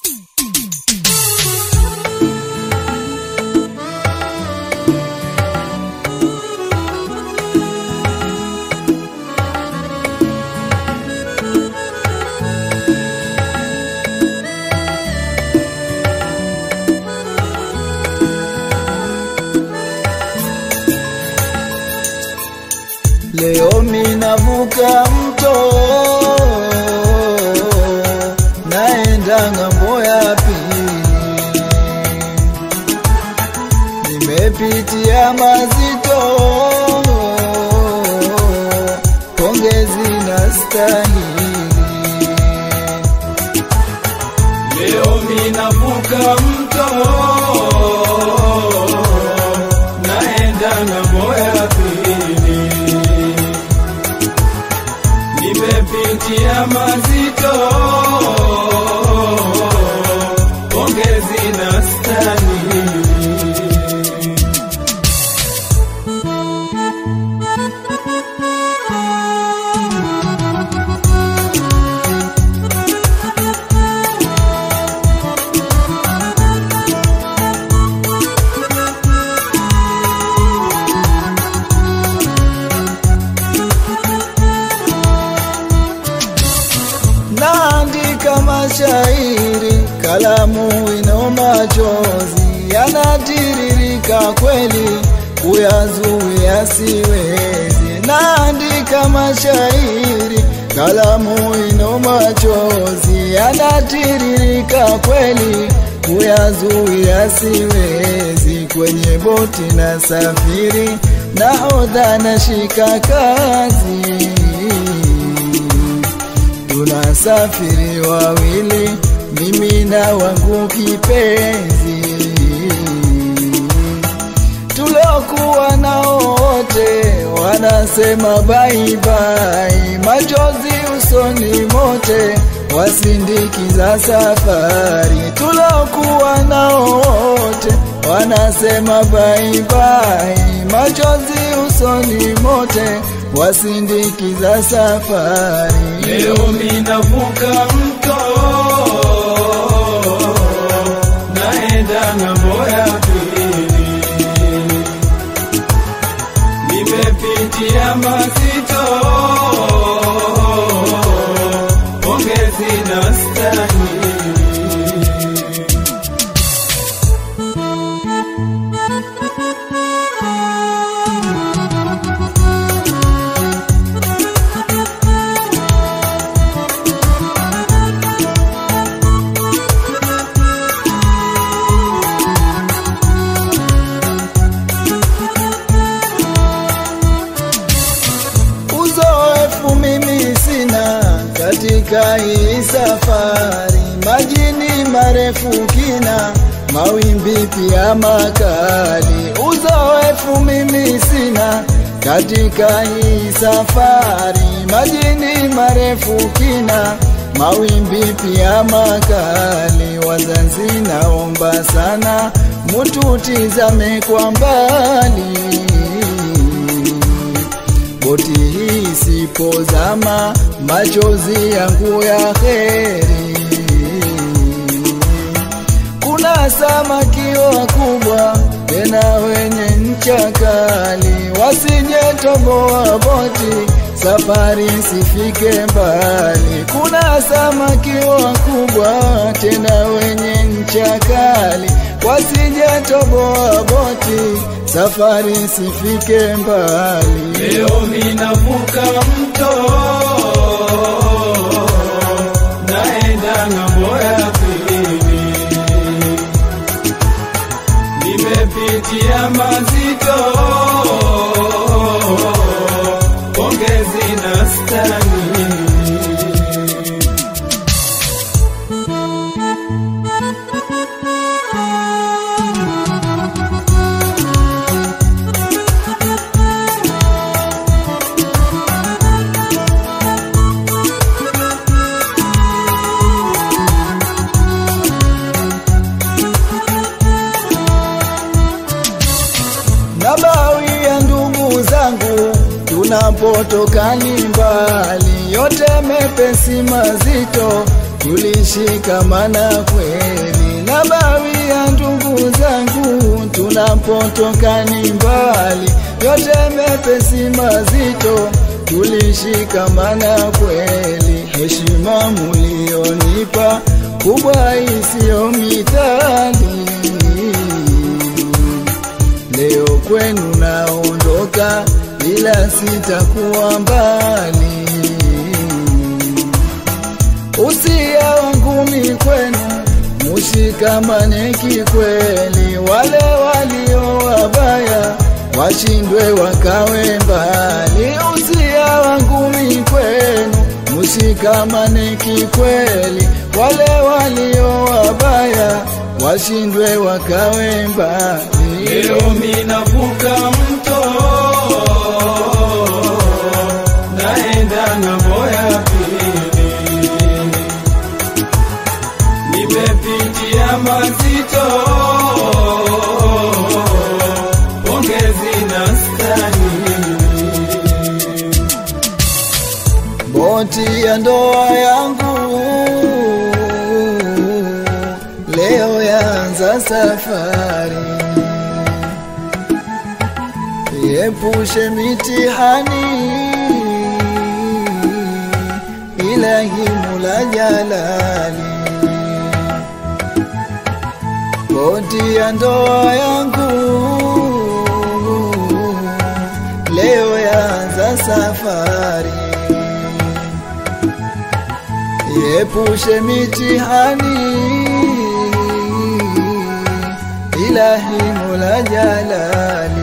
Leo minavuka mto naenda ng'ambo ya pili, nimepitia mazito, pongezi na stahili. Leo minavuka mto naenda ng'ambo ya pili, nimepitia mazito, pongezi na stahili. naandika mashairi, kalamu ino machozi yanatiririka kweli, kuyazuia siwezi. Naandika mashairi, kalamu ino machozi yanatiririka kweli, kuyazuia siwezi. Kwenye boti na safiri, nahodha nashika kazi tunasafiri wawili, mimi na wangu kipenzi, tuliokuwa nao wote wanasema bye bye, machozi usoni mote wasindikiza safari, tuliokuwa nao wote wanasema bye bye, machozi usoni mote wasindikiza safari. Leo minavuka mto naenda ng'ambo ya pili, nimepitia mazito, pongezi na stahili. Uzoefu mimi sina katika hii safari, majini marefu kina, mawimbi pia makali. Uzoefu mimi sina katika hii safari, majini marefu kina, mawimbi pia makali. Wazazi, naomba sana mututizame kwa mbali boti hii sipozama, machozi yangu ya heri. Kuna samaki wakubwa tena wenye ncha kali, wasijetoboa boti, safari sifike mbali. Kuna samaki wakubwa tena wenye ncha kali, wasijetoboa boti, safari sifike mbali. Leo minavuka mto naenda ng'ambo ya pili, nimepitia mazito, pongezi na stahili. na bawi ya ndugu zangu tunapotoka ni mbali, yote mepesi mazito, tulishikamana kweli, na bawi ya ndugu zangu, tunapotoka ni mbali, yote mepesi mazito, tulishikamana kweli, heshima mulionipa kubwa isiyo mithali Leo kwenu naondoka, ila sitakuwa mbali. Usia wangu mi kwenu, mushikamane kikweli. Wale walio wabaya washindwe wakawe mbali. Usia wangu mi kwenu, mushikamane kikweli. Wale walio wabaya washindwe wakawe mbali. Leo minavuka mto naenda ng'ambo ya pili, nimepitia mazito, pongezi na stahili. Boti ya ndoa yangu leo yaanza safari, iepushe mitihani, ilahi Mola Jalali. Boti ya ndoa yangu leo yaanza safari Iepushe mitihani, ilahi Mola Jalali.